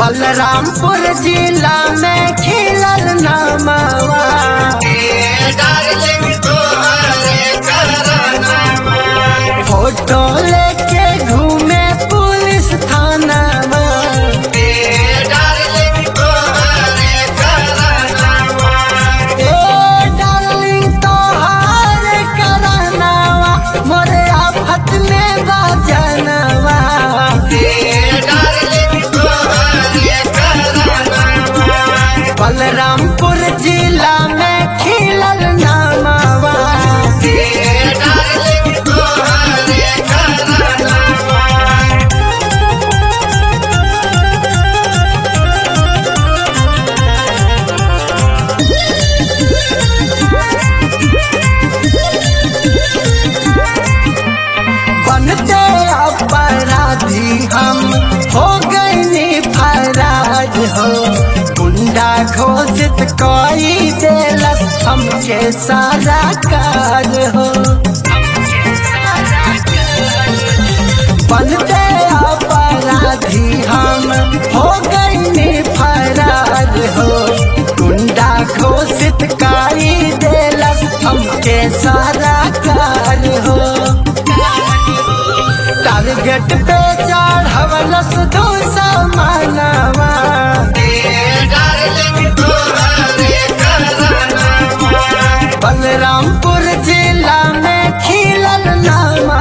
बलरामपुर जिला में खिलल नामवा फोटो लेके घूमे पुलिस थानावा ए डार्लिंग तोहार करनावा मोरे आफत में बाजनवा बलरामपुर जिला में खिलल नामवा बनते अपराधी हम हो गए फराज हो गुंडा घोषित कोई देलस हमके सारा कार हो बनते अपराधी हम हो गए फराज हो गुंडा घोषित काई देलस हमके सारा कार हो टारगेट पे चढ़वलस दो समानवा बलरामपुर जिला में खिलल नामा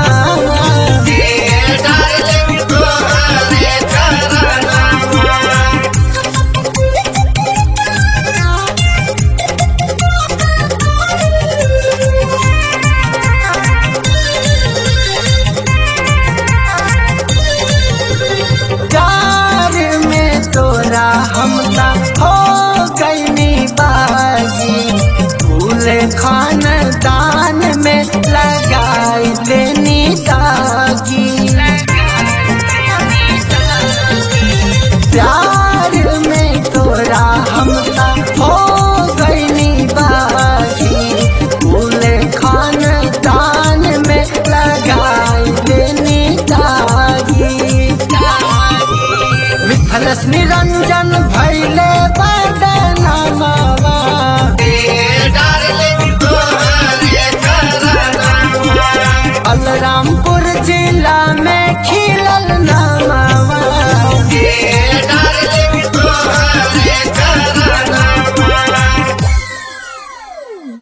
प्यार में तोरा हमला हो गईनी बाजी पूरे खानदान में लगाई लेनी दागी प्यार में तोरा हमला हो गईनी बाजी पूरे खानदान में लगाई लेनी दागी मिथलस निरंजन भैले बदनामवा बलरामपुर जिला में खिलल ना